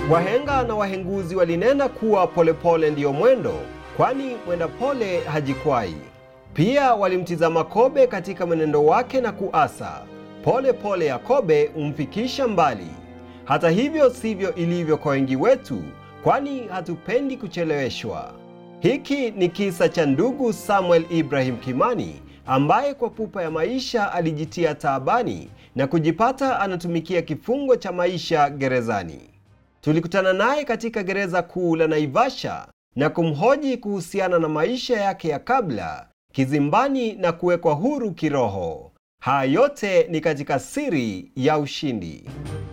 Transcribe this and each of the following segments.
Wahenga na wahenguzi walinena kuwa polepole ndiyo mwendo, kwani mwenda pole hajikwai. Pia walimtizama kobe katika mwenendo wake na kuasa, pole pole ya kobe humfikisha mbali. Hata hivyo sivyo ilivyo kwa wengi wetu, kwani hatupendi kucheleweshwa. Hiki ni kisa cha ndugu Samuel Ibrahim Kimani ambaye kwa pupa ya maisha alijitia taabani na kujipata anatumikia kifungo cha maisha gerezani. Tulikutana naye katika gereza kuu la Naivasha na kumhoji kuhusiana na maisha yake ya kabla, kizimbani na kuwekwa huru kiroho. Haya yote ni katika siri ya ushindi.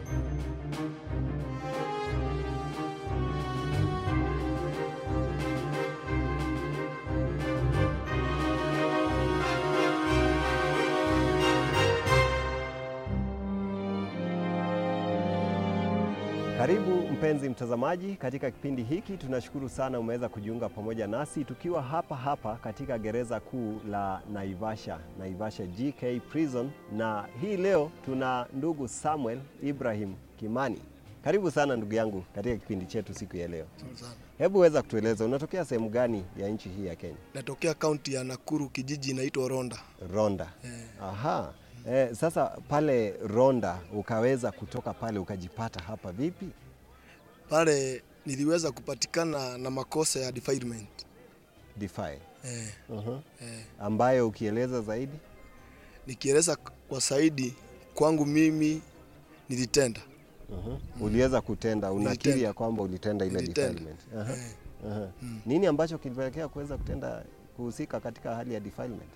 Karibu mpenzi mtazamaji katika kipindi hiki. Tunashukuru sana umeweza kujiunga pamoja nasi tukiwa hapa hapa katika gereza kuu la Naivasha, Naivasha GK Prison, na hii leo tuna ndugu Samuel Ibrahim Kimani. Karibu sana ndugu yangu katika kipindi chetu siku ya leo. Sana. Hebu weza kutueleza unatokea sehemu gani ya nchi hii ya Kenya? Natokea kaunti ya Nakuru, kijiji inaitwa Ronda. Ronda. Aha. Eh, sasa pale Ronda ukaweza kutoka pale ukajipata hapa vipi? Pale niliweza kupatikana na makosa ya defilement. Defy. Eh, Uh-huh. eh. Ambayo ukieleza zaidi Nikieleza kwa zaidi kwangu mimi nilitenda. uh-huh. uliweza kutenda, unakiri Nilitenda. ya kwamba ulitenda ile Nilitenda. defilement. Aha. Eh, Aha. Nini ambacho kilipelekea kuweza kutenda kuhusika katika hali ya defilement?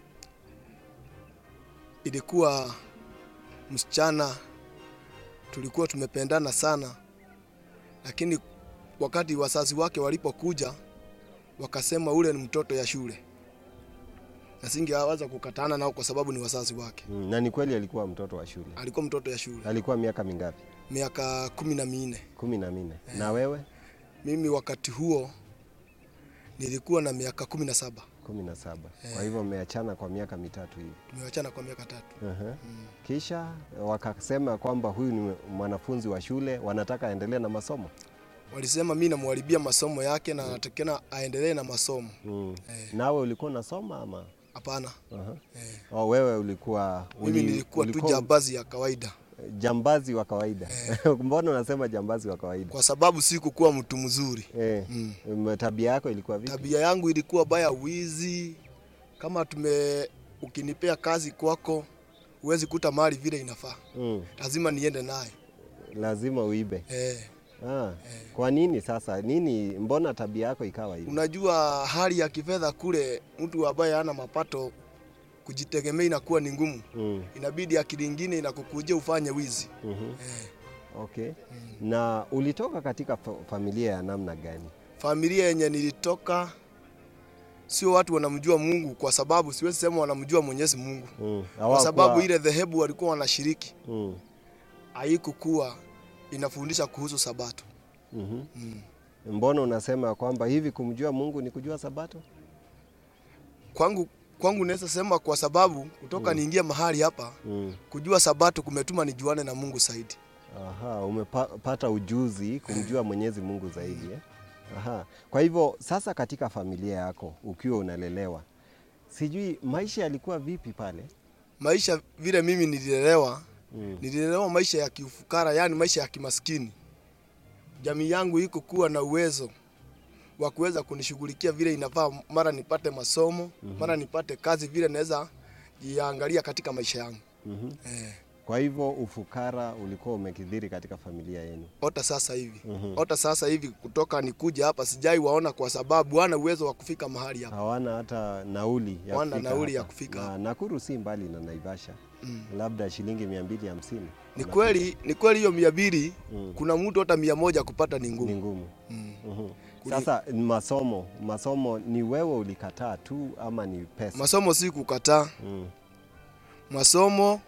ilikuwa msichana tulikuwa tumependana sana, lakini wakati wazazi wake walipokuja wakasema ule ni mtoto ya shule, na singeweza kukatana nao kwa sababu ni wazazi wake. Mm, na ni kweli alikuwa mtoto wa shule. Alikuwa mtoto ya shule Alikuwa miaka mingapi? miaka kumi na minne. kumi na minne. Na wewe? Mimi wakati huo nilikuwa na miaka kumi na saba. kumi na saba. Kwa hivyo mmeachana kwa miaka mitatu hivi. Tumewachana kwa miaka tatu. Aha. Kisha wakasema kwamba huyu ni mwanafunzi wa shule, wanataka aendelee na masomo. Walisema mi namwharibia masomo yake na anatakikana aendelee na masomo. Mm. Eh. Nawe ulikuwa unasoma ama? Hapana, Aha. eh. Oh, wewe ulikuwa mimi uli- nilikuwa tu ulikuwa jambazi ya kawaida, jambazi wa kawaida. Mbona unasema jambazi wa kawaida? kwa sababu sikukuwa mtu mzuri. Eh, Mm. mm. tabia yako ilikuwa vipi? Tabia yangu ilikuwa baya, wizi. Kama tume ukinipea kazi kwako, huwezi kuta mali vile inafaa, Mm. lazima niende naye Lazima uibe. eh. Ah. Kwa nini sasa? Nini mbona tabia yako ikawa hivi? Unajua hali ya kifedha kule, mtu ambaye hana mapato kujitegemea inakuwa ni ngumu, Mm. inabidi akili ingine inakukujia ufanye wizi Mhm. eh. Okay. Na ulitoka katika fa familia ya namna gani? Familia yenye nilitoka sio watu wanamjua Mungu, kwa sababu siwezi sema wanamjua Mwenyezi Mungu, Mm. kwa Hawakuwa- sababu ile dhehebu walikuwa wanashiriki Mm. haikukuwa inafundisha kuhusu Sabato. Mhm. Mm. Mbona unasema kwamba hivi kumjua Mungu ni kujua Sabato? Kwangu kwangu naweza sema kwa sababu kutoka niingie mahali hapa Mm. kujua Sabato kumetuma nijuane na Mungu zaidi. Aha, umepata ujuzi kumjua Mwenyezi Mungu zaidi eh? Aha. Kwa hivyo sasa katika familia yako ukiwa unalelewa, sijui maisha yalikuwa vipi pale? Maisha vile mimi nililelewa, Mm. nililelewa maisha ya kiufukara, yani maisha ya kimaskini. Jamii yangu iko kuwa na uwezo wa kuweza kunishughulikia vile inafaa, mara nipate masomo mara nipate kazi vile naweza jiangalia katika maisha yangu Mhm. eh. Kwa hivyo ufukara ulikuwa umekidhiri katika familia yenu. Ota sasa hivi Mhm. ota sasa hivi kutoka nikuja hapa sijai waona, kwa sababu wana uwezo wa kufika mahali hapa. Hawana hata nauli ya Hawana kufika nauli ya hapa. kufika na hapa. Nakuru si mbali na Naivasha, Mm. labda shilingi mia mbili hamsini. Ni kweli ni kweli hiyo mia mbili Mm. kuna mtu hata mia moja kupata ni Ni ngumu ngumu. mm. Mhm. Kuli- Sasa masomo, masomo ni wewe ulikataa tu ama ni pesa? Masomo si kukataa Mm. masomo,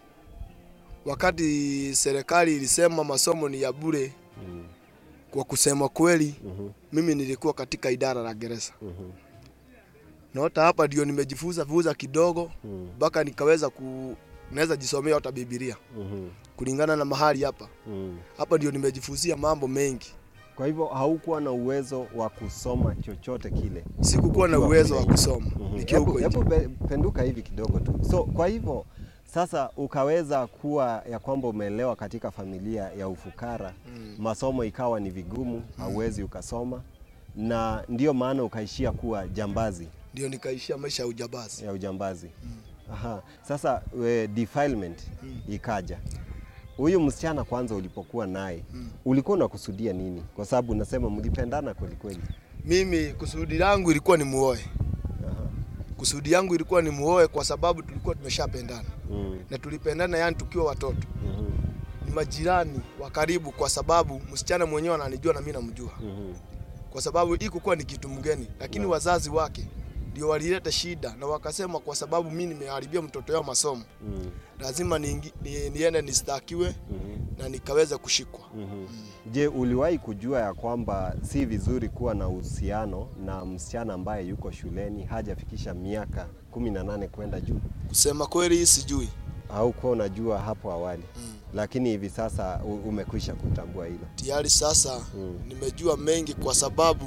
wakati serikali ilisema masomo ni ya bure, Mm. kwa kusema kweli, Mhm. mimi nilikuwa katika idara la gereza Mhm. na hata hapa ndio nimejifunza vuza kidogo Mm. mpaka nikaweza ku naweza jisomea hata Biblia Mhm. kulingana na mahali hapa Mm. hapa ndio nimejifunzia mambo mengi Kwa hivyo haukuwa na uwezo wa kusoma chochote kile. Sikukuwa na Ukiwa uwezo wa kule nje. kusoma Mhm. nikiwa Hebu huko hebu nje. pe- penduka hivi kidogo tu. So kwa hivyo sasa ukaweza kuwa ya kwamba umeelewa katika familia ya ufukara Mm. masomo ikawa ni vigumu, hauwezi ukasoma, na ndio maana ukaishia kuwa jambazi Ndio nikaishia maisha ya ujambazi. ya ujambazi. Aha. Sasa we, defilement ikaja. Huyu msichana kwanza ulipokuwa naye ulikuwa unakusudia nini? Kwa sababu unasema mlipendana kweli kweli. Mimi kusudi langu ilikuwa ni muoe. Aha. Kusudi yangu ilikuwa ni muoe kwa sababu tulikuwa tumeshapendana Mm. na tulipendana, yani tukiwa watoto, Mhm. ni majirani wa karibu, kwa sababu msichana mwenyewe ananijua na mimi namjua, Mhm. kwa sababu hii kukuwa ni kitu mgeni, lakini wazazi wake ndio walileta shida na wakasema, kwa sababu mimi nimeharibia mtoto yao masomo, Mm. lazima niingi- ni, niende nistakiwe Mhm. na nikaweza kushikwa. Mhm. Je, uliwahi kujua ya kwamba si vizuri kuwa na uhusiano na msichana ambaye yuko shuleni hajafikisha miaka kumi na nane kwenda juu? Kusema kweli, sijui Au kuwa unajua hapo awali, mm. lakini hivi sasa u- umekwisha kutambua hilo? tayari sasa Mm. nimejua mengi, kwa sababu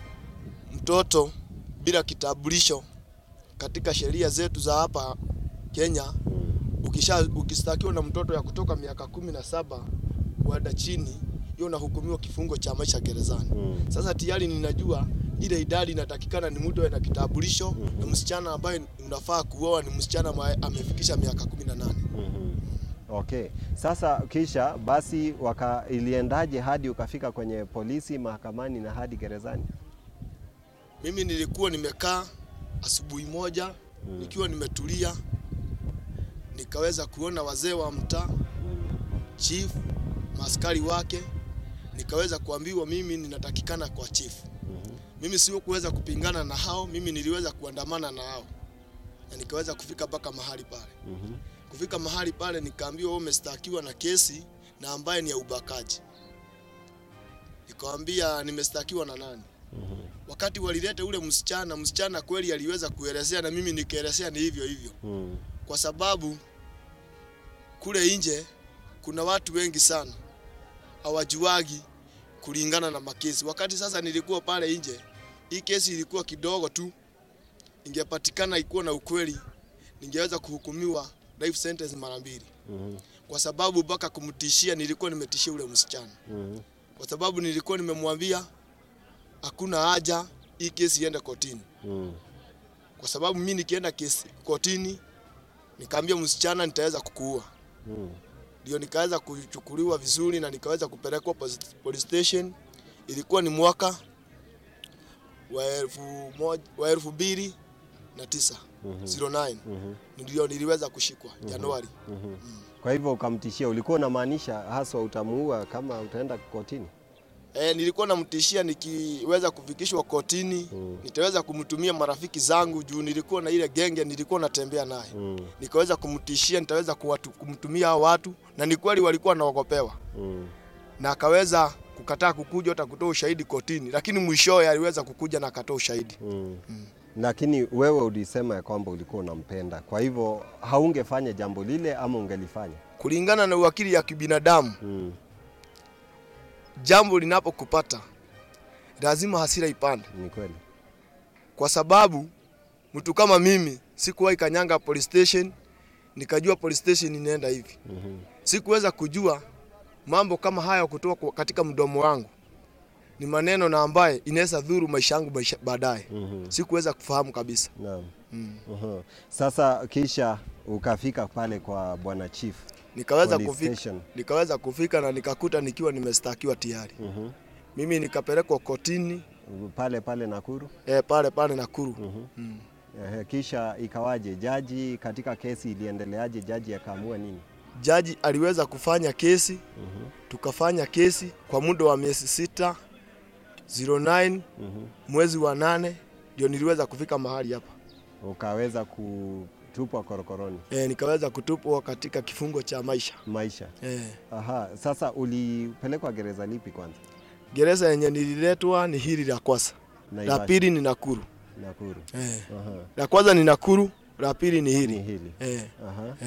mtoto bila kitambulisho katika sheria zetu za hapa Kenya, Mm. ukisha ukistakiwa na mtoto ya kutoka miaka kumi na saba kwenda chini, hiyo unahukumiwa kifungo cha maisha gerezani. Mm. Sasa tayari ninajua ile idadi inatakikana ni mtu awe na kitambulisho na msichana ambaye unafaa kuoa ni msichana ambaye amefikisha miaka kumi na nane. Mhm. Okay. Sasa kisha basi waka iliendaje hadi ukafika kwenye polisi, mahakamani na hadi gerezani? Mimi nilikuwa nimekaa asubuhi moja Mm. nikiwa nimetulia, nikaweza kuona wazee wa mtaa, chief, maaskari wake, nikaweza kuambiwa mimi ninatakikana kwa chief. Mhm. Mimi sio kuweza kupingana na hao, mimi niliweza kuandamana na hao na nikaweza kufika mpaka mahali pale. Mhm. Kufika mahali pale nikaambiwa wewe umestakiwa na kesi na ambaye ni ya ubakaji. Nikawambia nimestakiwa na nani? Mhm. Wakati walileta ule msichana, msichana kweli aliweza kuelezea na mimi nikaelezea ni hivyo hivyo, Mhm. kwa sababu kule nje kuna watu wengi sana hawajuagi kulingana na makesi. Wakati sasa nilikuwa pale nje, hii kesi ilikuwa kidogo tu, ingepatikana ikuwa na ukweli, ningeweza kuhukumiwa life sentence mara mbili, Mhm. kwa sababu mpaka kumtishia, nilikuwa nimetishia ule msichana, Mhm. kwa sababu nilikuwa nimemwambia hakuna haja hii kesi iende kotini, Mhm. kwa sababu mimi nikienda kesi kotini, nikaambia msichana nitaweza kukuua Mhm. ndio nikaweza kuchukuliwa vizuri na nikaweza kupelekwa posi- police station. Ilikuwa ni mwaka wa elfu moja, wa elfu mbili na tisa Mhm. 09 Mhm. ndio niliweza kushikwa Januari. Mhm. Kwa hivyo ukamtishia, ulikuwa unamaanisha haswa utamuua kama utaenda kotini? E, nilikuwa namtishia nikiweza kufikishwa kotini Mm. nitaweza kumtumia marafiki zangu juu nilikuwa na ile genge nilikuwa natembea naye Mm. nikaweza kumtishia nitaweza kuwatu, kumtumia hao watu na ni kweli walikuwa naogopewa Mm. na akaweza kukataa kukuja hata kutoa ushahidi kotini, lakini mwishowe aliweza kukuja na akatoa ushahidi. Mm. Lakini wewe ulisema ya kwamba ulikuwa unampenda, kwa hivyo haungefanya jambo lile ama ungelifanya? Kulingana na uwakili ya kibinadamu, Mm. jambo linapokupata lazima hasira ipande, Ni kweli. kwa sababu mtu kama mimi sikuwahi kanyanga police station nikajua police station inaenda hivi. Mhm. Sikuweza kujua mambo kama haya kutoka kwa- katika mdomo wangu ni maneno na ambaye inaweza dhuru maisha yangu maisha- baadaye. Mhm. Sikuweza kufahamu kabisa. Naam. Mm. Mhm. Sasa kisha ukafika pale kwa bwana chief Nikaweza police kufika, station. nikaweza kufika na nikakuta nikiwa nimestakiwa tayari. Mhm. Mimi nikapelekwa kotini pale pale Nakuru. eh, pale pale Nakuru. Mhm. Mm. Ehe, kisha ikawaje? Jaji katika kesi iliendeleaje? Jaji akaamua nini? Jaji aliweza kufanya kesi, Mhm. tukafanya kesi kwa muda wa miezi sita 09 Mhm. mwezi wa nane ndio niliweza kufika mahali hapa Ukaweza kutupwa korokoroni eh, nikaweza kutupwa katika kifungo cha maisha maisha. eh. Aha, sasa ulipelekwa gereza lipi kwanza? Gereza yenye nililetwa ni hili la kwanza, la Naivasha, pili ni Nakuru Nakuru. eh. Aha. La kwanza ni Nakuru, la pili ni Ni hili hili. eh. Aha. Eh.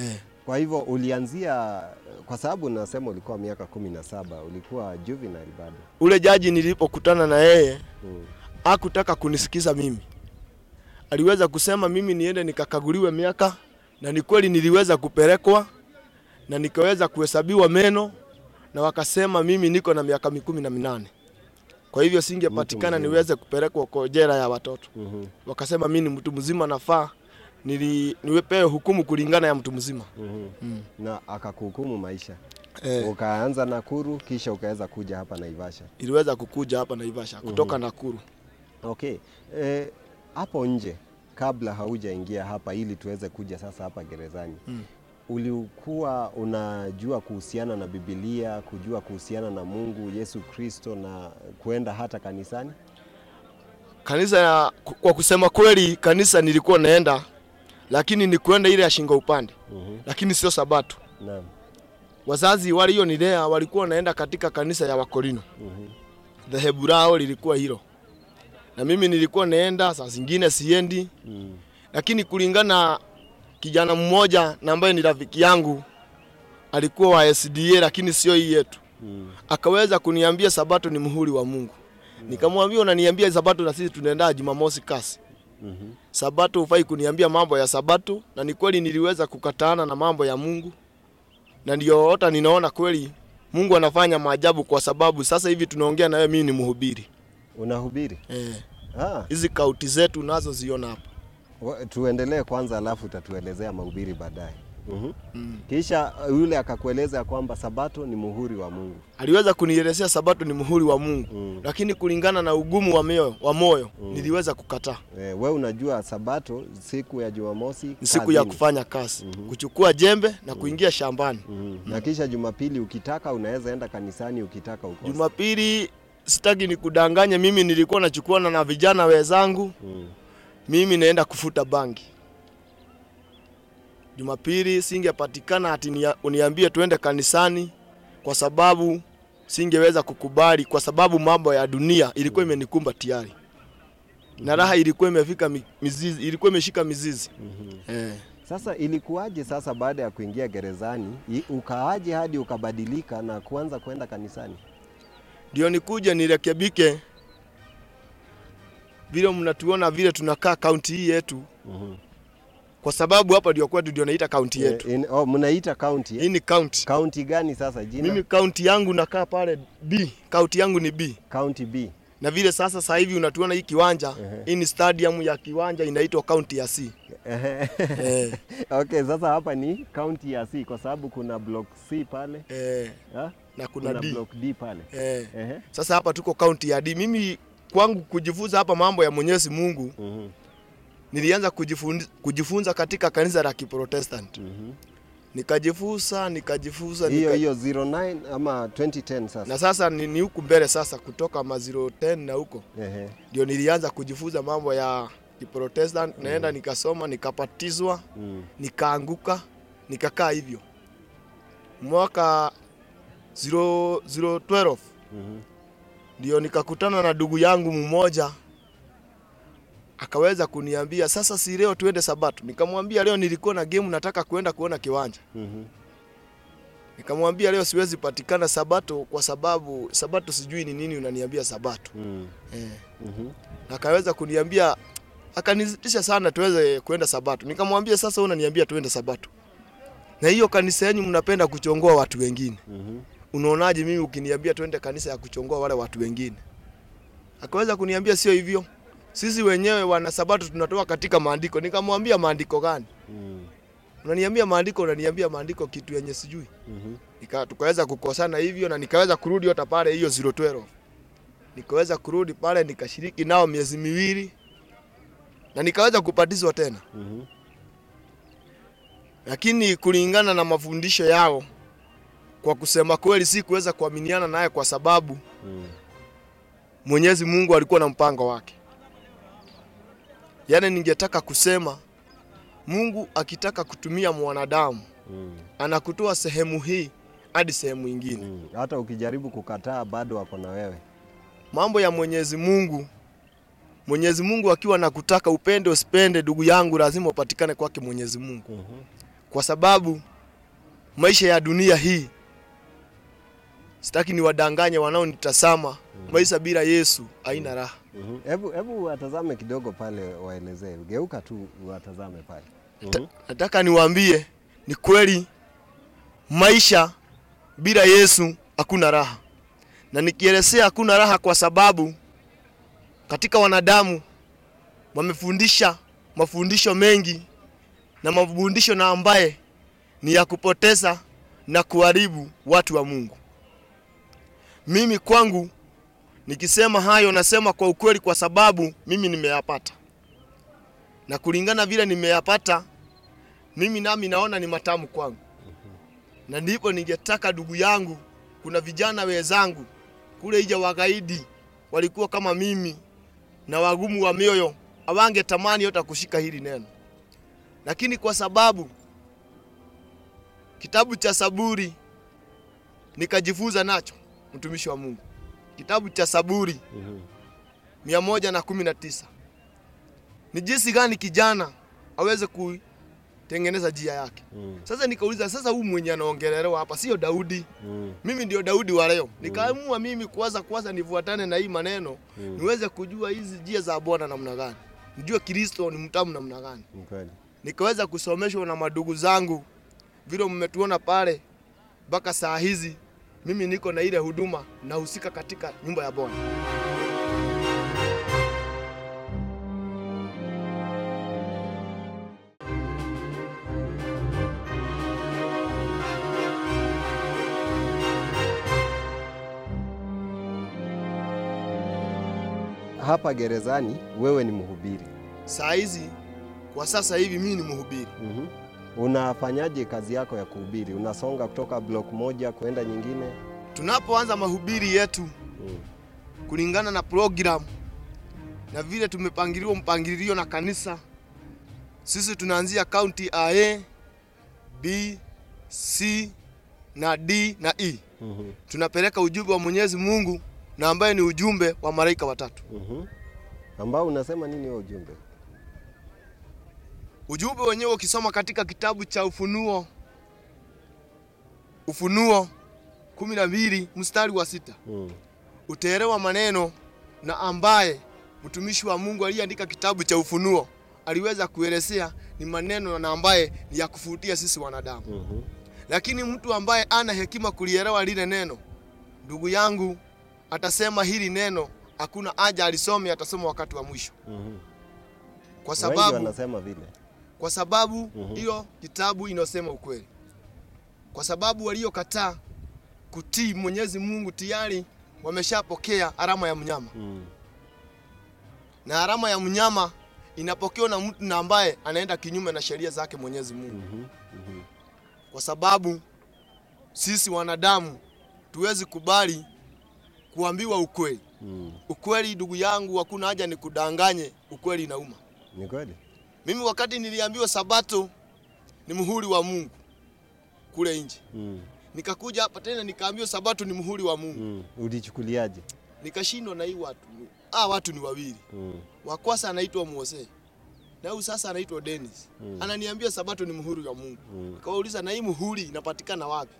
Kwa hivyo ulianzia, kwa sababu nasema ulikuwa miaka kumi na saba, ulikuwa juvenile bado. Ule jaji nilipokutana na yeye Mm. hakutaka kunisikiza mimi, aliweza kusema mimi niende nikakaguliwe miaka, na ni kweli niliweza kupelekwa na nikaweza kuhesabiwa meno, na wakasema mimi niko na miaka mikumi na minane kwa hivyo singepatikana mzima. niweze kupelekwa kwa jela ya watoto. Mhm. Wakasema mimi ni mtu mzima, nafaa nili niwepewe hukumu kulingana ya mtu mzima. Mhm. Mm. Na akakuhukumu maisha. Eh, Ukaanza Nakuru kisha ukaweza kuja hapa Naivasha. iliweza kukuja hapa Naivasha kutoka Nakuru. Okay. Eh, hapo nje kabla haujaingia hapa ili tuweze kuja sasa hapa gerezani. Mm. Ulikuwa unajua kuhusiana na Biblia, kujua kuhusiana na Mungu, Yesu Kristo na kuenda hata kanisani? Kanisa ya, kwa kusema kweli, kanisa nilikuwa naenda, lakini ni kuenda ile ya shingo upande, Mhm. lakini sio Sabato. Naam. Wazazi walionilea walikuwa naenda katika kanisa ya Wakorino, Mhm. dhehebu lao lilikuwa hilo, na mimi nilikuwa naenda, saa zingine siendi, Mm. lakini kulingana kijana mmoja na ambaye ni rafiki yangu alikuwa wa SDA, lakini sio hii yetu, Mm. akaweza kuniambia Sabato ni muhuri wa Mungu. Nikamwambia unaniambia Sabato na sisi tunaenda Jumamosi kasi Mhm. Sabato hufai kuniambia mambo ya Sabato, na ni kweli niliweza kukataana na mambo ya Mungu, na ndio hata ninaona kweli Mungu anafanya maajabu, kwa sababu sasa hivi tunaongea na wewe, mimi ni mhubiri Unahubiri? eh. Ah, Hizi kauti zetu nazo ziona hapa wa- tuendelee kwanza alafu utatuelezea mahubiri baadaye. Mhm. mm. Kisha uh, yule akakueleza ya kwamba Sabato ni muhuri wa Mungu. Aliweza kunielezea Sabato ni muhuri wa Mungu Mm. lakini kulingana na ugumu wa moyo, wa moyo niliweza kukataa. Eh, we unajua Sabato siku ya Jumamosi Ni siku ya kazini. kufanya kazi, kuchukua jembe na kuingia shambani. Mhm. Na kisha Jumapili ukitaka unaweza enda kanisani, ukitaka ukose. Jumapili sitaki nikudanganye, mimi nilikuwa nachukuana na vijana wenzangu Mm. mimi naenda kufuta bangi. Jumapili singepatikana ati nia- uniambie tuende kanisani, kwa sababu singeweza kukubali, kwa sababu mambo ya dunia ilikuwa imenikumba tayari na raha ilikuwa imefika mi- mizizi, ilikuwa imeshika mizizi Mhm. eh. Sasa ilikuwaje sasa baada ya kuingia gerezani i- ukaaje hadi ukabadilika na kuanza kwenda kanisani? Ndio nikuje nirekebike vile mnatuona vile tunakaa kaunti hii yetu, Mhm. kwa sababu hapa ndio kwetu, ndio naita kaunti yetu. Eh, in- oh, mnaita county Hii eh? ni kaunti. County gani sasa jina? Mimi kaunti yangu nakaa pale B, kaunti yangu ni B. County B. na vile sasa sasa hivi unatuona hii kiwanja Ehe. hii ni stadium ya kiwanja inaitwa kaunti ya C eh, Okay, sasa hapa ni county ya C kwa sababu kuna block C pale eh, ha? na kuna kuna D block D pale. eh. Ehe. Sasa hapa tuko kaunti ya D. Mimi kwangu kujifunza hapa mambo ya Mwenyezi Mungu Mhm. nilianza kujifunza, kujifunza katika kanisa la Kiprotestant Mhm. nikajifunza nikajifunza Hiyo nika... hiyo 09 ama 2010 sasa. na sasa ni, ni huku mbele sasa kutoka maziro 10 na huko Ehe. ndio nilianza kujifunza mambo ya Kiprotestant naenda nikasoma nikapatizwa Mm. nikaanguka nikakaa hivyo mwaka 0 012 Mhm. ndio nikakutana na ndugu yangu mmoja akaweza kuniambia sasa si leo tuende sabato nikamwambia leo nilikuwa na game nataka kuenda kuona kiwanja Mhm. nikamwambia leo siwezi patikana sabato kwa sababu sabato sijui ni nini unaniambia sabato Mm. eh. Mhm. na akaweza kuniambia akanizitisha sana tuweze kuenda sabato nikamwambia sasa wewe unaniambia tuende sabato na hiyo kanisa yenu mnapenda kuchongoa watu wengine Mhm. unaonaje mimi ukiniambia tuende kanisa ya kuchongoa wale watu wengine akaweza kuniambia sio hivyo sisi wenyewe wana sabato tunatoka katika maandiko nikamwambia maandiko gani Mm. unaniambia maandiko unaniambia maandiko kitu yenye sijui Mhm. Nika, tukaweza kukosana hivyo na nikaweza kurudi hata pale hiyo 012 nikaweza kurudi pale nikashiriki nao miezi miwili na nikaweza kupatizwa tena Mhm. lakini kulingana na mafundisho yao kwa kusema kweli si kuweza kuaminiana naye kwa sababu Mm. Mwenyezi Mungu alikuwa na mpango wake. Yaani ningetaka kusema Mungu akitaka kutumia mwanadamu Mm. anakutoa sehemu hii hadi sehemu ingine. Mm. Hata ukijaribu kukataa bado wako na wewe. Mambo ya Mwenyezi Mungu, Mwenyezi Mungu akiwa nakutaka upende usipende, ndugu yangu, lazima upatikane kwake Mwenyezi Mungu, Mhm. kwa sababu maisha ya dunia hii, sitaki niwadanganye wanaonitazama, maisha bila Yesu haina raha. Mhm. Hebu hebu watazame kidogo pale, waelezee. Geuka tu watazame pale. Mhm. Nataka niwaambie ni kweli, maisha bila Yesu hakuna raha, na nikielezea hakuna raha kwa sababu katika wanadamu wamefundisha mafundisho mengi na mafundisho na ambaye ni ya kupoteza na kuharibu watu wa Mungu. Mimi kwangu nikisema hayo nasema kwa ukweli, kwa sababu mimi nimeyapata, na kulingana vile nimeyapata mimi nami naona ni matamu kwangu, na ndipo ningetaka ndugu yangu, kuna vijana wenzangu kule ija wagaidi walikuwa kama mimi na wagumu wa mioyo, hawangetamani hata kushika hili neno, lakini kwa sababu kitabu cha Saburi nikajifunza nacho, mtumishi wa Mungu, kitabu cha Saburi Mhm. mia moja na kumi na tisa ni jinsi gani kijana aweze kutengeneza njia yake. Mhm. Sasa nikauliza, sasa huyu mwenye anaongelelewa hapa sio Daudi? Mhm. Mimi ndio Daudi wa leo. Nikaamua mimi kwanza kwanza nifuatane na hii maneno Mm. niweze kujua hizi njia za Bwana namna gani, nijue Kristo ni mtamu namna gani. Ni kweli. Nikaweza kusomeshwa na madugu zangu vile mmetuona pale, mpaka saa hizi mimi niko na ile huduma nahusika katika nyumba ya Bwana. Hapa gerezani wewe ni mhubiri. Saa hizi kwa sasa hivi mimi ni mhubiri. Mhm. Unafanyaje kazi yako ya kuhubiri? Unasonga kutoka block moja kwenda nyingine? Tunapoanza mahubiri yetu Mhm. kulingana na program na vile tumepangiliwa mpangilio na kanisa, sisi tunaanzia kaunti A, B, C na D na E. Mhm. Tunapeleka ujumbe wa Mwenyezi Mungu na ambaye ni ujumbe wa malaika watatu. Mhm. Ambao unasema nini huo ujumbe? Ujumbe wenyewe ukisoma katika kitabu cha Ufunuo, Ufunuo kumi na mbili mstari wa sita Mhm. utaelewa maneno na ambaye mtumishi wa Mungu aliyeandika kitabu cha Ufunuo aliweza kuelezea ni maneno na ambaye ni ya kufutia sisi wanadamu. Mhm. Lakini mtu ambaye ana hekima kulielewa lile neno, ndugu yangu, atasema hili neno hakuna haja alisome, atasoma wakati wa mwisho, Mhm. kwa Wengi sababu wanasema vile. kwa sababu Mhm. hiyo kitabu inasema ukweli, kwa sababu waliokataa kutii Mwenyezi Mungu tayari wameshapokea alama ya mnyama, Mhm. na alama ya mnyama inapokewa na mtu na ambaye anaenda kinyume na sheria zake Mwenyezi Mungu, Mhm. Mhm. kwa sababu sisi wanadamu tuwezi kubali kuambiwa ukweli. Mhm. Ukweli ndugu yangu, hakuna haja nikudanganye, ukweli inauma. Ni kweli? Mimi wakati niliambiwa Sabato ni muhuri wa Mungu kule nje Mhm. nikakuja hapa tena nikaambiwa sabato ni muhuri wa Mungu. Mhm. Ulichukuliaje? Nikashindwa na hii watu. Ah, watu ni wawili. Mhm. Wa kwanza anaitwa Mose. Na huyu sasa anaitwa Dennis. Mm. Ananiambia sabato ni muhuri wa Mungu. Mhm. Nikawauliza na hii muhuri inapatikana wapi?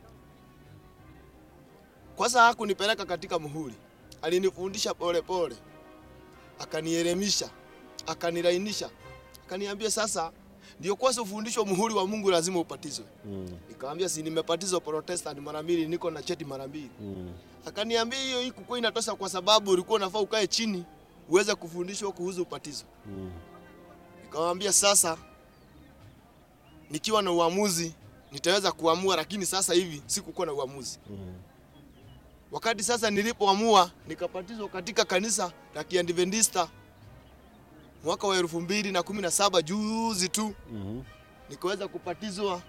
Kwanza hakunipeleka katika muhuri. Alinifundisha pole pole. Akanielemisha, akanilainisha. Akaniambia sasa ndio kwanza ufundishwe muhuri wa Mungu lazima upatizwe. Mhm. Nikamwambia si nimebatizwa Protestant mara mbili, niko na cheti mara mbili. Mhm. Akaniambia hiyo hii kukuwa inatosha kwa sababu ulikuwa unafaa ukae chini uweze kufundishwa kuhusu ubatizo. Mhm. Nikamwambia sasa nikiwa na uamuzi nitaweza kuamua, lakini sasa hivi sikukuwa na uamuzi. Mhm. Wakati sasa nilipoamua nikabatizwa katika kanisa la Kiadventista mwaka wa elfu mbili na kumi na saba juzi tu Mhm. nikaweza kupatizwa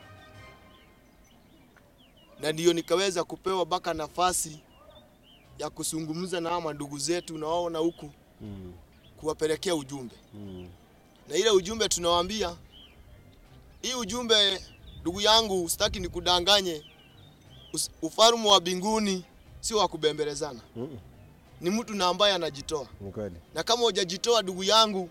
na ndiyo nikaweza kupewa mpaka nafasi ya kuzungumza na hawa ndugu zetu nawaona huku Mhm. kuwapelekea ujumbe, Mhm. na ile ujumbe tunawaambia, hii ujumbe ndugu yangu, sitaki nikudanganye, us- ufalme wa mbinguni sio wa kubembelezana, Mhm. ni mtu na ambaye anajitoa, Ni kweli. na kama hujajitoa ndugu yangu,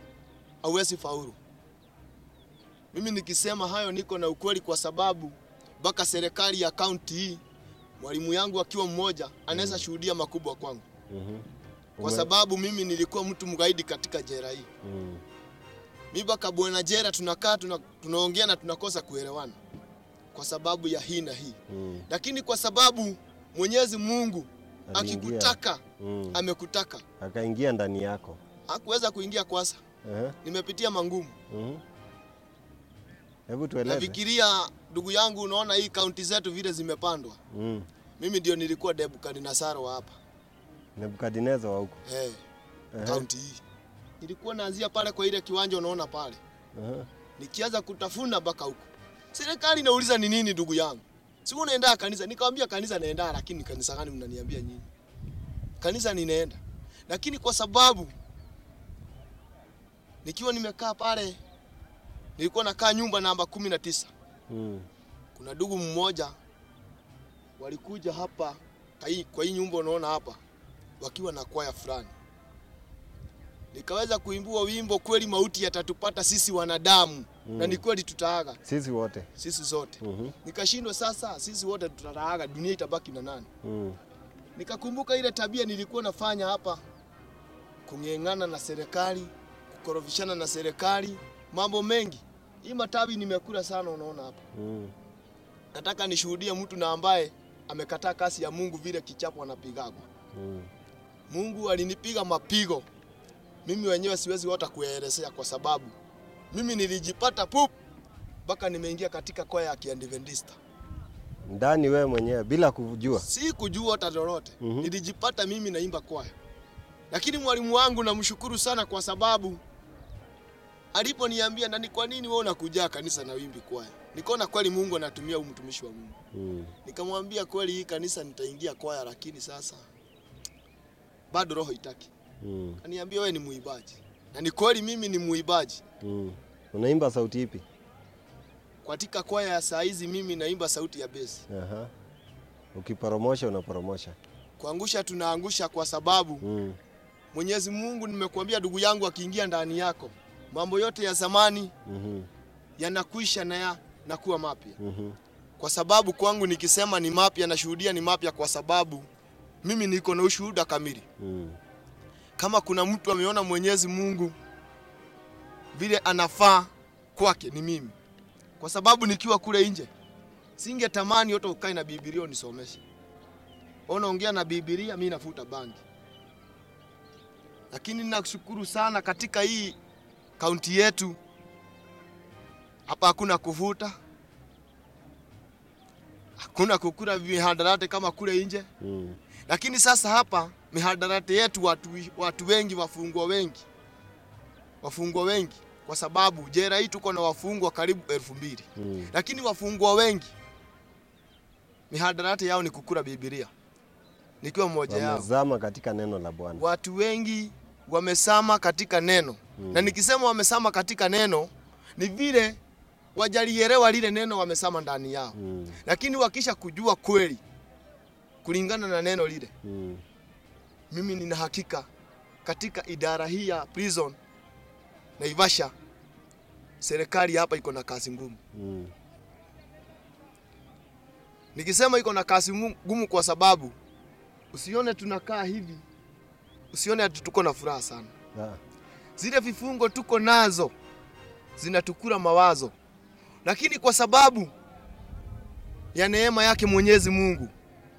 hauwezi faulu. Mimi nikisema hayo niko na ukweli, kwa sababu mpaka serikali ya kaunti hii, mwalimu yangu akiwa mmoja anaweza shuhudia makubwa kwangu, Mhm. kwa Ume- sababu mimi nilikuwa mtu mgaidi katika jela hii. Mm. Mi mpaka bwana jela tunakaa tuna, tunaongea na tunakosa kuelewana kwa sababu ya hii na hii, Mm. lakini kwa sababu Mwenyezi Mungu Aliingia. akikutaka Mm. amekutaka, Akaingia ndani yako. hakuweza kuingia kwasa. Ehe. Nimepitia mangumu, Mhm. Hebu tueleze. nafikiria ndugu yangu, unaona hii kaunti zetu vile zimepandwa. Mm. Mimi ndio nilikuwa Nebukadnezar wa hapa Nebukadneza wa huko. eh, Ehe. kaunti hii. Nilikuwa naanzia pale kwa ile kiwanja unaona pale, Ehe. nikianza kutafuna mpaka huko. Serikali inauliza ni nini, ndugu yangu, si unaenda kanisa? Nikamwambia kanisa naenda, lakini kanisa gani mnaniambia nyinyi? Kanisa ninaenda, lakini kwa sababu nikiwa nimekaa pale, nilikuwa nakaa nyumba namba kumi na tisa. Mm. Kuna ndugu mmoja walikuja hapa kwa hii- kwa hii nyumba unaona hapa, wakiwa na kwaya fulani, nikaweza kuimbua wimbo kweli, mauti yatatupata sisi wanadamu Mm. na ni kweli tutaaga Sisi wote. sisi zote. Mhm. Nikashindwa sasa, sisi wote tutaaga, dunia itabaki na nani? Mm. Nikakumbuka ile tabia nilikuwa nafanya hapa, kung'eng'ana na serikali, kukorofishana na serikali, mambo mengi. Hii matawi nimekula sana, unaona hapa. Mm. Nataka nishuhudie mtu na ambaye amekataa kasi ya Mungu vile kichapo anapigagwa. Mm. Mungu alinipiga mapigo, mimi wenyewe siwezi hata kuyaelezea, kwa sababu mimi nilijipata pup mpaka nimeingia katika kwaya ya Kiadventista. Ndani wewe mwenyewe bila kujua. si kujua hata lolote Mhm. nilijipata mimi naimba kwaya, lakini mwalimu wangu namshukuru sana kwa sababu aliponiambia, na ni kwa nini wewe unakuja kanisa na wimbi kwaya, nikaona kweli Mungu anatumia huyu mtumishi wa Mungu. Mm. Nikamwambia kweli, hii kanisa nitaingia kwaya, lakini sasa bado roho itaki. Mm. Kaniambia wewe ni muibaji, na ni kweli mimi ni muibaji Mm. Unaimba sauti ipi? katika kwaya ya saa hizi. Mimi naimba sauti ya besi. Aha. Ukiporomosha unaporomosha. Kuangusha tunaangusha kwa sababu Mm. Mwenyezi Mungu, nimekuambia ndugu yangu, akiingia ndani yako mambo yote ya zamani Mhm. yanakwisha na ya nakuwa mapya. Mhm. Kwa sababu kwangu nikisema ni mapya, nashuhudia ni mapya, kwa sababu mimi niko na ushuhuda kamili. Mm. Kama kuna mtu ameona Mwenyezi Mungu vile anafaa kwake ni mimi, kwa sababu nikiwa kule nje singetamani yote ukae na Biblia unisomeshe. Unaongea na Biblia, mimi nafuta bangi. Lakini ninakushukuru sana katika hii kaunti yetu hapa hakuna kuvuta, hakuna kukula mihadarati kama kule nje. Mm. Lakini sasa hapa mihadarati yetu watu, watu wengi wafungwa wengi wafungwa wengi, kwa sababu jela hii tuko na wafungwa karibu elfu mbili Mm. lakini wafungwa wengi mihadarati yao ni kukula Biblia, nikiwa mmoja yao. Wamezama katika neno la Bwana. Watu wengi wamesama katika neno Mm. na nikisema wamesama katika neno ni vile wajalielewa lile neno wamesama ndani yao, Mm. lakini wakisha kujua kweli kulingana na neno lile Mm. mimi nina hakika katika idara hii ya prison Naivasha, serikali hapa iko na kazi ngumu. Mm. Nikisema iko na kazi mu- ngumu, kwa sababu usione tunakaa hivi, usione ati tuko na furaha sana. Ah. Zile vifungo tuko nazo zinatukula mawazo, lakini kwa sababu ya neema yake Mwenyezi Mungu,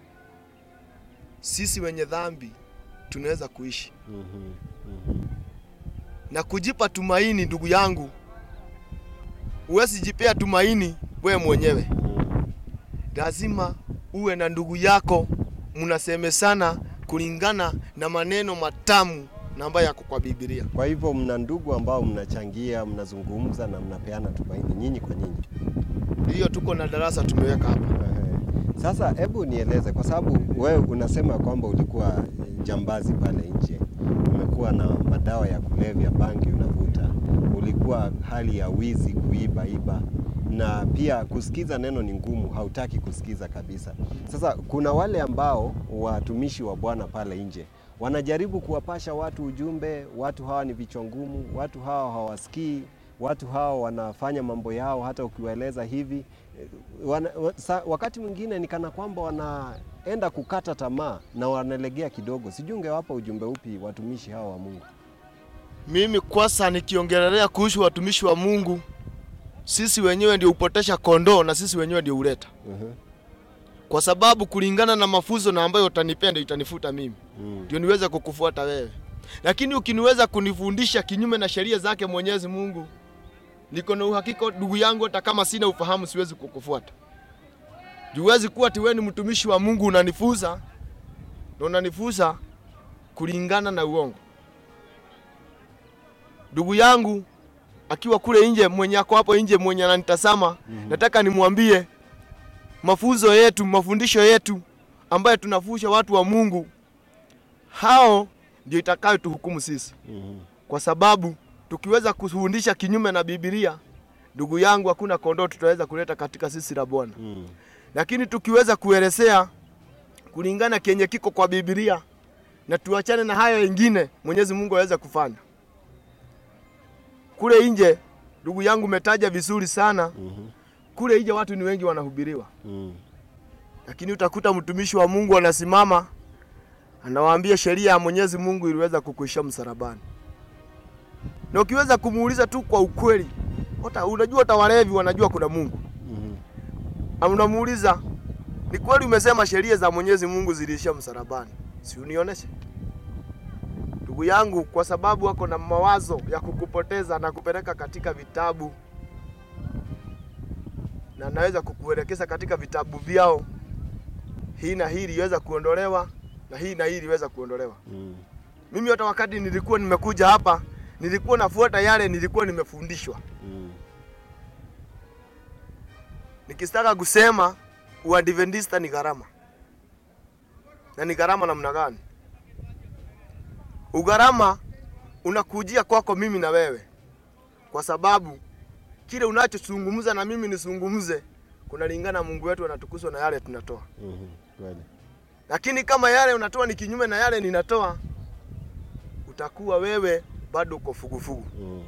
sisi wenye dhambi tunaweza kuishi Mhm. Mhm. na kujipa tumaini. Ndugu yangu, huwezi jipea tumaini wewe mwenyewe, Mm. lazima uwe na ndugu yako, mnasemesana kulingana na maneno matamu na ambayo yako kwa Biblia. Kwa hivyo mna ndugu ambao mnachangia, mnazungumza na mnapeana tumaini nyinyi kwa nyinyi. Hiyo tuko na darasa tumeweka hapa. Ehe. Sasa hebu nieleze, kwa sababu wewe unasema kwamba ulikuwa jambazi pale nje, umekuwa na madawa ya kulevya, bangi unavuta, ulikuwa hali ya wizi, kuiba iba, na pia kusikiza neno ni ngumu, hautaki kusikiza kabisa. Sasa kuna wale ambao watumishi wa Bwana pale nje wanajaribu kuwapasha watu ujumbe, watu hawa ni vichwa ngumu, watu hawa hawasikii, watu hawa wanafanya mambo yao, hata ukiwaeleza hivi wana, wa- sa, wakati mwingine ni kana kwamba wanaenda kukata tamaa na wanalegea kidogo. Sijui ungewapa ujumbe upi watumishi hawa wa Mungu? Mimi kwasa nikiongelelea kuhusu watumishi wa Mungu, sisi wenyewe ndio upotesha kondoo na sisi wenyewe ndio uleta, Mhm, kwa sababu kulingana na mafunzo na ambayo utanipea ndio itanifuta mimi, mm, ndio niweze kukufuata wewe. Lakini ukiniweza kunifundisha kinyume na sheria zake Mwenyezi Mungu, niko na uhakika ndugu yangu, hata kama sina ufahamu siwezi kukufuata. Juu huwezi kuwa ati wewe ni mtumishi wa Mungu unanifuza na unanifuza kulingana na uongo. Ndugu yangu akiwa kule nje, mwenye ako hapo nje, mwenye ananitazama, nataka nimwambie mafunzo yetu, mafundisho yetu ambayo tunafusha watu wa Mungu, hao ndio itakayo tuhukumu sisi, mhm, kwa sababu tukiweza kufundisha kinyume na Biblia, ndugu yangu, hakuna kondoo tutaweza kuleta katika sisi la Bwana. mm, Lakini tukiweza kuelezea kulingana kenye kiko kwa Biblia na tuachane na hayo wengine, Mwenyezi Mungu aweza kufanya. Kule nje, ndugu yangu, umetaja vizuri sana. mhm, Kule nje watu ni wengi wanahubiriwa, mm, lakini utakuta mtumishi wa Mungu anasimama anawaambia sheria ya Mwenyezi Mungu iliweza kukuisha msalabani, na ukiweza kumuuliza tu kwa ukweli, hata unajua, hata walevi wanajua kuna Mungu mhm, Na unamuuliza ni kweli umesema sheria za Mwenyezi Mungu ziliishia msalabani, si unionyeshe ndugu yangu, kwa sababu wako na mawazo ya kukupoteza na kupeleka katika vitabu, na naweza kukuelekeza katika vitabu vyao, hii na hii iliweza kuondolewa na hii na hii iliweza kuondolewa. mm, Mimi hata wakati nilikuwa nimekuja hapa, nilikuwa nafuata yale nilikuwa nimefundishwa. mm, Nikitaka kusema uadventista ni gharama, na ni gharama namna gani? Ugharama unakujia kwako mimi na wewe, kwa sababu kile unachozungumza na mimi nisungumze kunalingana, Mungu wetu anatukuzwa na yale tunatoa. mhm, kweli. Lakini kama yale unatoa ni kinyume na yale ninatoa, utakuwa wewe bado uko fugufugu. Mm,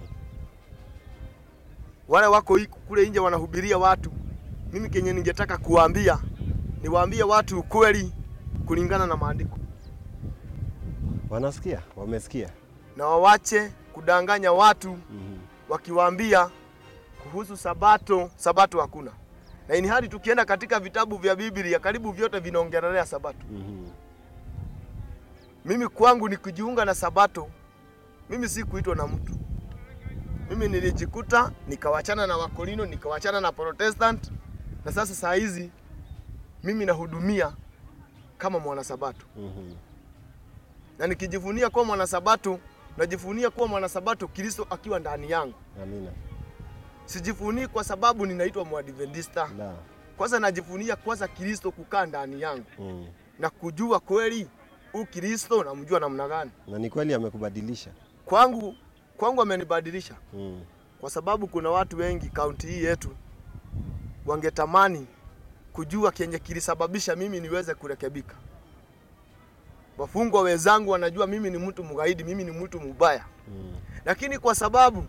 wale wako hiku kule nje wanahubiria watu. Mimi kenye ningetaka kuwaambia niwaambie watu ukweli kulingana na maandiko, wanasikia, wamesikia. na wawache kudanganya watu Mhm, wakiwaambia kuhusu sabato. Sabato hakuna, na ini hadi tukienda katika vitabu vya Biblia karibu vyote vinaongelelea sabato. mhm, Mimi kwangu ni kujiunga na sabato, mimi si kuitwa na mtu. Mimi nilijikuta nikawachana na Wakorino, nikawachana na Protestant, na sasa saa hizi mimi nahudumia kama mwanasabato, mhm, na nikijivunia kuwa mwanasabato, najivunia kuwa mwanasabato Kristo akiwa ndani yangu. amina. Sijivunii kwa sababu ninaitwa Mwadventista. La, Kwanza najivunia kwanza Kristo kukaa ndani yangu mm, na kujua kweli huu Kristo namjua namna gani. na ni kweli amekubadilisha. Kwangu kwangu amenibadilisha Mm, kwa sababu kuna watu wengi kaunti hii yetu wangetamani kujua kenye kilisababisha mimi niweze kurekebika. Wafungwa wenzangu wanajua mimi ni mtu mgaidi, mimi ni mtu mubaya, mm, lakini kwa sababu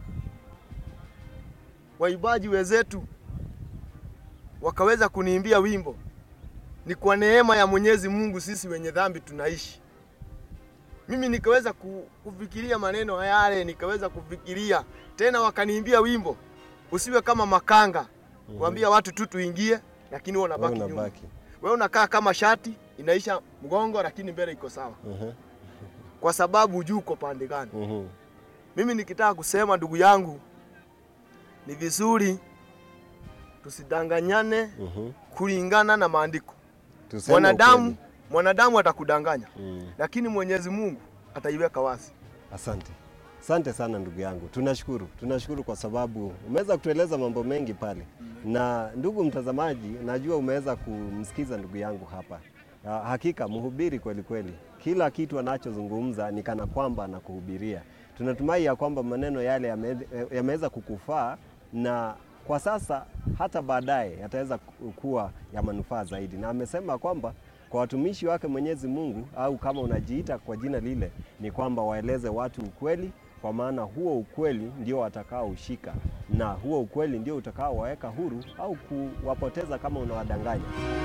waibaji wenzetu wakaweza kuniimbia wimbo, ni kwa neema ya Mwenyezi Mungu sisi wenye dhambi tunaishi. Mimi nikaweza ku- kufikiria maneno yale, nikaweza kufikiria tena, wakaniimbia wimbo, usiwe kama makanga kuambia watu tu tuingie, lakini wewe wewe unabaki nyuma. unabaki. Wewe unakaa kama shati inaisha mgongo, lakini mbele iko sawa, Mhm, kwa sababu hujui uko pande gani. mhm, Mimi nikitaka kusema ndugu yangu, ni vizuri tusidanganyane mhm. kulingana na maandiko. Tuseme Mwanadamu ukweli. mwanadamu atakudanganya, Mm. lakini Mwenyezi Mungu ataiweka wazi. Asante, asante sana ndugu yangu, tunashukuru, tunashukuru kwa sababu umeweza kutueleza mambo mengi pale. Na ndugu mtazamaji, najua umeweza kumsikiza ndugu yangu hapa. Ah, Hakika mhubiri kweli kweli, kila kitu anachozungumza ni kana kwamba anakuhubiria. Tunatumai ya kwamba maneno yale yame- yameweza kukufaa na kwa sasa hata baadaye yataweza ku- kuwa ya manufaa zaidi, na amesema kwamba kwa watumishi wake Mwenyezi Mungu au kama unajiita kwa jina lile, ni kwamba waeleze watu ukweli kwa maana huo ukweli ndio watakaoushika na huo ukweli ndio utakaowaweka huru au kuwapoteza kama unawadanganya.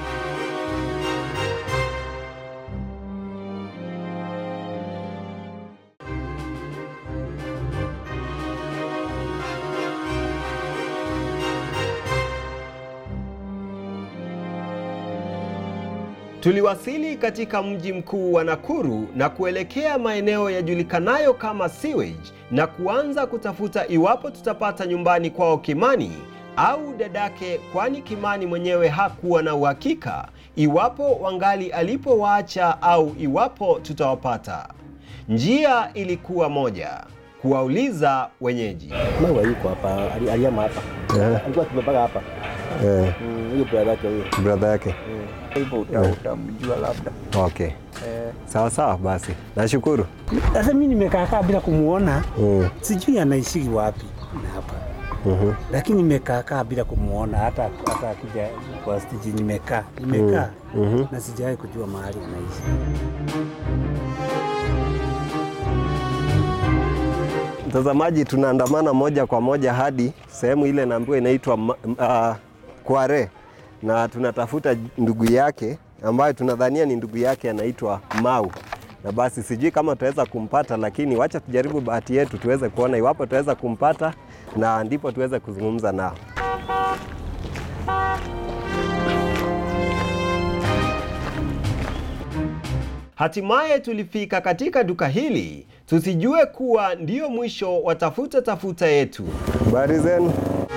Tuliwasili katika mji mkuu wa Nakuru na kuelekea maeneo yajulikanayo kama sewage na kuanza kutafuta iwapo tutapata nyumbani kwao Kimani au dadake, kwani Kimani mwenyewe hakuwa na uhakika iwapo wangali alipowaacha au iwapo tutawapata. Njia ilikuwa moja, kuwauliza wenyeji. Maua yuko hapa, ali- aliama hapa. Alikuwa tumepaka hapa. Eh, Mm, Huyo brother yake huyo. brother yake. Hivyo uta- utamjua labda. Okay, Eh, sawa sawa, basi nashukuru. Sasa mimi nimekaa kaa bila kumuona, Mm. sijui anaishi wapi na hapa mhm. lakini nimekaa kaa bila kumuona, hata hata akija kwa stage nimekaa nimekaa Mhm. na sijawahi kujua mahali anaishi. Mtazamaji, tunaandamana moja kwa moja hadi sehemu ile naambiwa inaitwa ma- m- ah, Kware, na tunatafuta ndugu yake ambayo tunadhania ni ndugu yake anaitwa Mau, na basi sijui kama tutaweza kumpata, lakini wacha tujaribu bahati yetu tuweze kuona iwapo tutaweza kumpata, na ndipo tuweze kuzungumza nao. Hatimaye tulifika katika duka hili, tusijue kuwa ndio mwisho wa tafuta tafuta yetu. Habari zenu?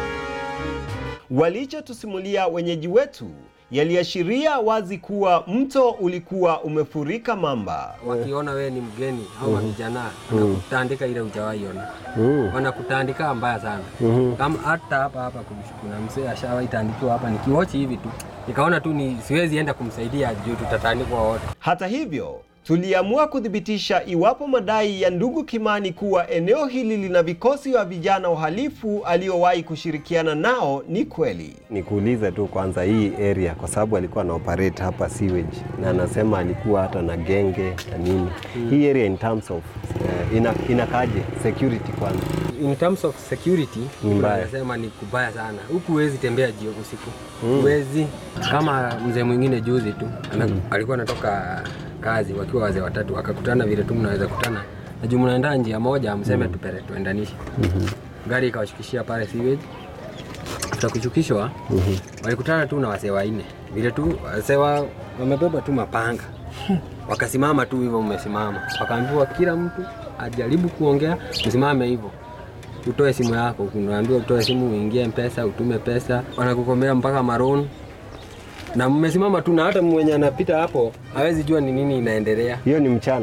Walichotusimulia wenyeji wetu yaliashiria wazi kuwa mto ulikuwa umefurika mamba. wakiona wewe ni mgeni au mavijana wanakutandika ile hujawahi ona, wanakutandika mbaya sana. Kama hata hapa hapa kuna- kuna mzee ashawahi tandikiwa hapa, nikiwochi hivi tu nikaona tu ni siwezi enda kumsaidia juu tutatandikwa wote. Hata hivyo, tuliamua kuthibitisha iwapo madai ya ndugu Kimani kuwa eneo hili lina vikosi vya vijana wahalifu aliowahi kushirikiana nao ni kweli. Nikuulize tu kwanza hii area, kwa sababu alikuwa ana operate hapa sewage na anasema alikuwa hata na genge na nini. Hii area in terms of uh, ina, inakaje security kwanza? In terms of security Ni mbaya. nasema ni kubaya sana. Huku huwezi tembea jio usiku, huwezi kama mzee mwingine juzi tu ana, alikuwa anatoka kazi wakiwa wazee watatu, wakakutana vile tu mnaweza kutana na juu mnaenda njia moja, mseme tupere tuendanishe. Gari ikawashukishia pale sewage, tutakushukishwa walikutana tu na wasee wanne vile tu wasee wa- wamebeba tu mapanga wakasimama tu hivyo, mmesimama, wakaambiwa kila mtu ajaribu kuongea, msimame hivyo utoe simu yako, unaambiwa utoe simu, uingie mpesa, utume pesa, wanakukomea mpaka maroon na mmesimama tu, na hata mwenye anapita hapo hawezi jua ni nini inaendelea. Hiyo ni mchana.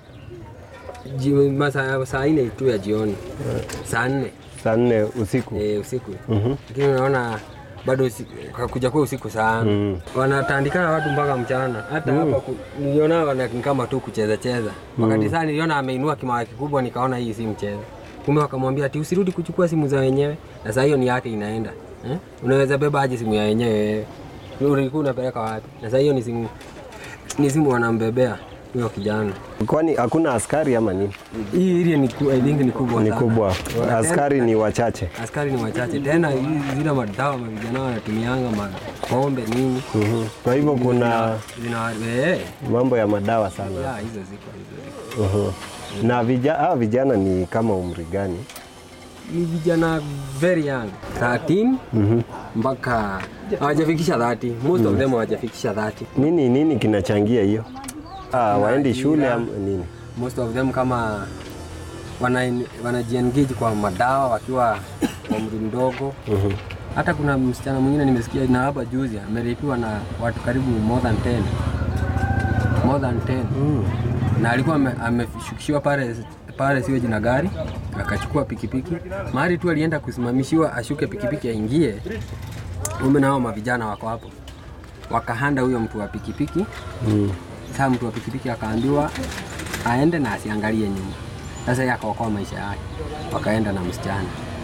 Ji- masaa saa nne tu ya jioni, saa nne Saa nne usiku. e, usiku, lakini unaona bado usi- kakuja kuwa usiku sana Mm. wanatandikana watu mpaka mchana. Hata hapa ku- niliona wana ni kama tu kucheza cheza. Wakati saa niliona ameinua kimawa kikubwa, nikaona hii si mchezo. Kumbe wakamwambia ati usirudi kuchukua simu za wenyewe, na saa hiyo ni yake inaenda eh? Unaweza beba aje simu ya wenyewe wewe? Wewe Ulikuwa unapeleka wapi? Na saa hiyo ni simu ni simu wanambebea huyo kijana. Kwani hakuna askari ama nini? Hii area ni ku- I think ni kubwa Ni sana. kubwa. Tena- Askari ni wachache. askari ni wachache tena, hizi zile madawa mavijana wanatumianga mapombe nini Mhm. Kwa hivyo kuna zina eh, mambo ya madawa sana. ya, hizo ziko hizo ziko Mhm. Na vija, hawa vijana ni kama umri gani? ni vijana very young 13 mpaka hawajafikisha 30 most of them hawajafikisha 30 Nini nini kinachangia hiyo? Ah, waendi ajira. shule ama nini? most of them kama wana wanajiengage kwa madawa wakiwa wa umri mdogo hata kuna msichana mwingine nimesikia na hapa juzi ameripiwa na watu karibu more than 10 more than 10 na alikuwa ame- ameshukishiwa pale pale siweji na gari akachukua pikipiki mahali tu alienda kusimamishiwa ashuke pikipiki aingie ume nao mavijana wako hapo wakahanda huyo mtu wa pikipiki sasa mtu wa pikipiki akaambiwa aende na asiangalie nyuma. Sasa yeye akaokoa maisha yake, wakaenda na msichana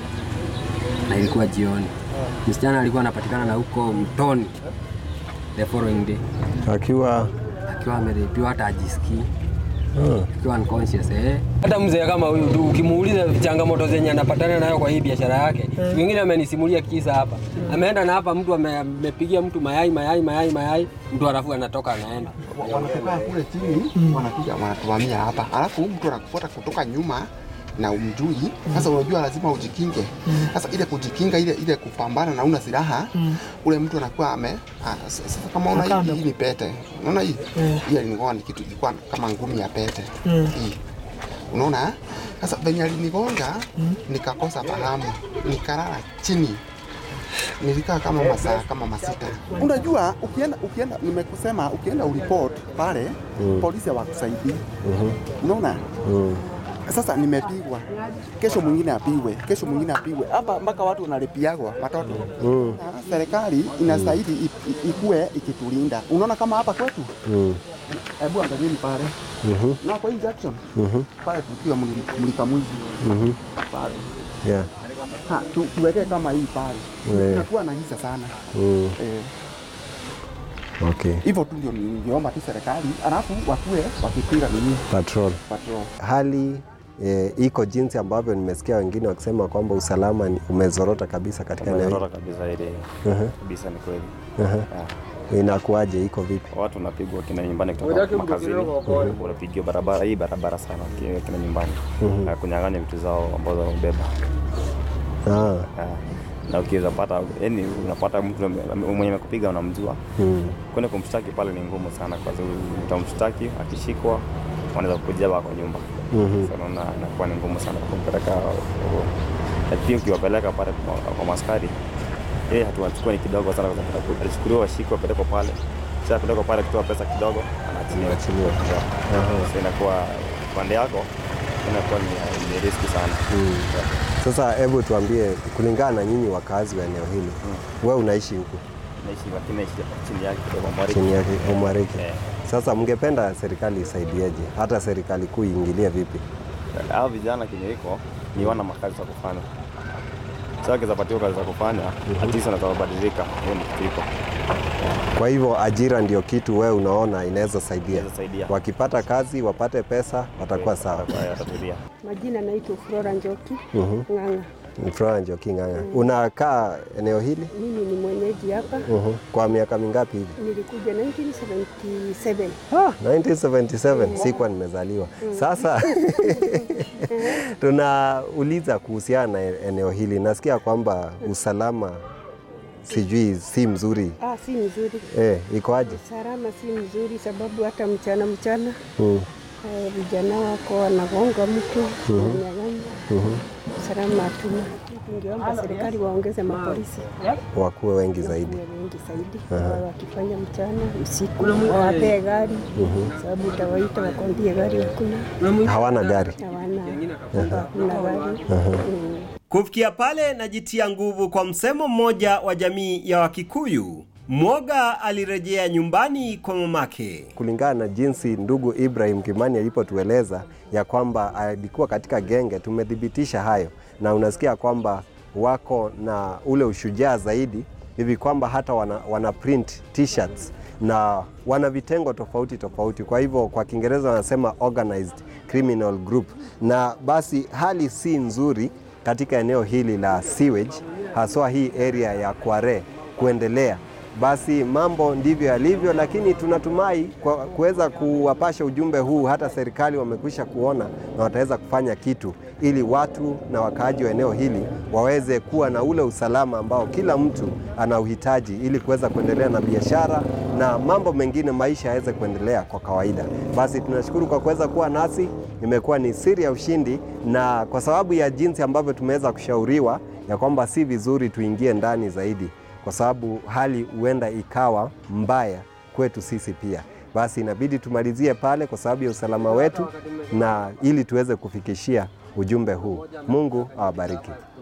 na ilikuwa jioni. Msichana alikuwa anapatikana na huko mtoni the following day Akiwa akiwa amerepiwa, hata ajisikii akiwa unconscious eh. Hata mzee kama huyu tu ukimuuliza changamoto zenye anapatana nayo kwa hii biashara yake, siku nyingine amenisimulia kisa hapa, ameenda na hapa mtu ame- amepigia mtu mayai mayai mayai mayai, mtu alafu anatoka anaenda wanatoka kule chini wanakuja wanatuvamia hapa, alafu huyu mtu anakufuata kutoka nyuma na umjui. Sasa unajua lazima ujikinge. Sasa ile kujikinga, ile ile kupambana na una silaha, ule mtu anakuwa ame ah, s- sasa kama una hii, hii ni pete, unaona hii hii alinigonga ni kitu ilikuwa kama ngumi ya pete hii, unaona eh? Sasa venye alinigonga nikakosa fahamu, nikalala chini nilikaa kama masaa kama masita. Unajua, ukienda ukienda, nimekusema ukienda uripot pale polisi hawakusaidii. Unaona? Sasa nimepigwa, kesho mwingine apigwe, kesho mwingine apigwe, hapa mpaka watu wanalipiagwa watoto. Na Serikali inastahili i- i- ikue ikitulinda. Unaona kama hapa kwetu, hebu angalieni pale na kwa hii Jackson pale tukiwa mli- mlika mwizi pale Yeah. Ha, tu, tuwekee kama hii pale Yeah. inakuwa na hisa sana Mm. eh, Okay. hivyo tu ndio ningeomba tu serikali, alafu wakuwe wakipiga nini Patrol. patrol. Hali e, iko jinsi ambavyo nimesikia wengine wakisema kwamba usalama ni- umezorota kabisa katika eneo hili. Umerora kabisa ile kabisa, ni kweli. Ah. Inakuwaje, iko vipi? Watu wanapigwa kina nyumbani kutoka makazini, wanapigiwa barabara hii barabara sana kina kina nyumbani, Na kunyang'anya vitu zao ambazo wamebeba. Ah. Ah. Na ukiweza pata, yani unapata mtu ame- ame- mwenye amekupiga unamjua, Mm. kwenda kumshtaki pale ni ngumu sana, kwa sababu utamshtaki, akishikwa wanaweza kukuja kwa nyumba. Mhm. Sasa unaona inakuwa ni ngumu sana kumpeleka huko. Na pia ukiwapeleka pale kwa- kwa maskari yeye hatua chukua ni kidogo sana, kwa sababu alichukuliwa washikwa apelekwa pale, kisha apelekwa pale kutoa pesa kidogo, anaachiliwa. Anaachiliwa. Yeah. So inakuwa pande yako inakuwa ni, ni riski sana. Yeah. Sasa hebu tuambie, kulingana na nyinyi wakazi wa eneo hili, wewe unaishi huku Naishi lakini naishi chini yake kidogo Mwariki. chini yake Umariki. Eh. Sasa mngependa serikali isaidieje, hata serikali kuu iingilie vipi? Hao vijana kenye iko ni wana makazi za kufanya. Sasa wakizapatiwa kazi za kufanya, at least wanaweza kubadilika. Hiyo ni kitu iko. Kwa hivyo ajira ndio kitu wewe unaona inaweza saidia, Inaweza saidia. wakipata kazi wapate pesa watakuwa sawa. Watakuwa- watatulia. Majina naitwa Flora Njoki Ng'ang'a. Flora Njoki Ng'ang'a, unakaa eneo hili Mimi ni mwenyeji hapa, Mhm. kwa miaka mingapi hivi? nilikuja 1977. Ah, 1977 sikuwa nimezaliwa. Sasa tunauliza kuhusiana na eneo hili, nasikia kwamba usalama sijui si mzuri Ah, si mzuri, eh, ikoaje? salama si mzuri, sababu hata mchana mchana Mm. eh, vijana wako wanagonga mtu wananyang'anya. Salama hatuna. Tungeomba serikali waongeze mapolisi Wakuwe wengi zaidi. wawe wengi zaidi, wawe wakifanya mchana usiku, wawapee gari, sababu utawaita wakwambie gari hakuna, Hawana gari. hawana kwamba hakuna gari Mm. Kufikia pale najitia nguvu kwa msemo mmoja wa jamii ya Wakikuyu. Mwoga alirejea nyumbani kwa mamake. Kulingana na jinsi ndugu Ibrahim Kimani alipotueleza ya kwamba alikuwa katika genge, tumethibitisha hayo, na unasikia kwamba wako na ule ushujaa zaidi hivi kwamba hata wana, wana print t-shirts na wana vitengo tofauti tofauti. Kwa hivyo kwa Kiingereza wanasema organized criminal group, na basi hali si nzuri katika eneo hili la sewage, haswa hii area ya Kware kuendelea. Basi mambo ndivyo yalivyo, lakini tunatumai kwa kuweza kuwapasha ujumbe huu, hata serikali wamekwisha kuona na wataweza kufanya kitu ili watu na wakaaji wa eneo hili waweze kuwa na ule usalama ambao kila mtu ana uhitaji ili kuweza kuendelea na biashara na mambo mengine, maisha yaweze kuendelea kwa kawaida. Basi tunashukuru kwa kuweza kuwa nasi, imekuwa ni siri ya ushindi, na kwa sababu ya jinsi ambavyo tumeweza kushauriwa ya kwamba si vizuri tuingie ndani zaidi kwa sababu hali huenda ikawa mbaya kwetu sisi pia. Basi inabidi tumalizie pale kwa sababu ya usalama wetu na ili tuweze kufikishia ujumbe huu. Mungu awabariki.